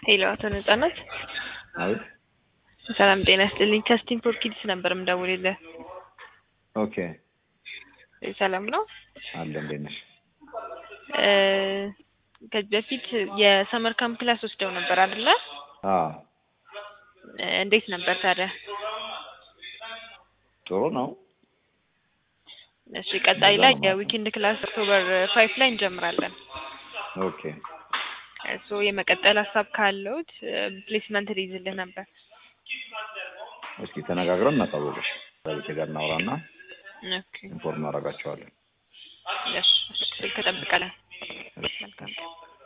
ሄሎ አቶ ነጻነት አቤት። ሰላም ጤና ይስጥልኝ። ከስቲም ፎር ኪድስ ነበር የምደውልልህ። ኦኬ ሰላም ነው? አለ እንዴት ነሽ? እ ከዚህ በፊት የሰመር ካምፕ ክላስ ወስደው ነበር አይደለ? አዎ እ እንዴት ነበር ታዲያ? ጥሩ ነው። እሺ ቀጣይ ላይ የዊኬንድ ክላስ ኦክቶበር ፋይቭ ላይ እንጀምራለን። ኦኬ እሱ የመቀጠል ሀሳብ ካለውት ፕሌስመንት ሊይዝልህ ነበር። እስኪ ተነጋግረን እናሳወቅሽ። ከቤቴ ጋር እናውራና ኦኬ ኢንፎርም እናደርጋቸዋለን። እሺ ስልክ እጠብቃለሁ። መልካም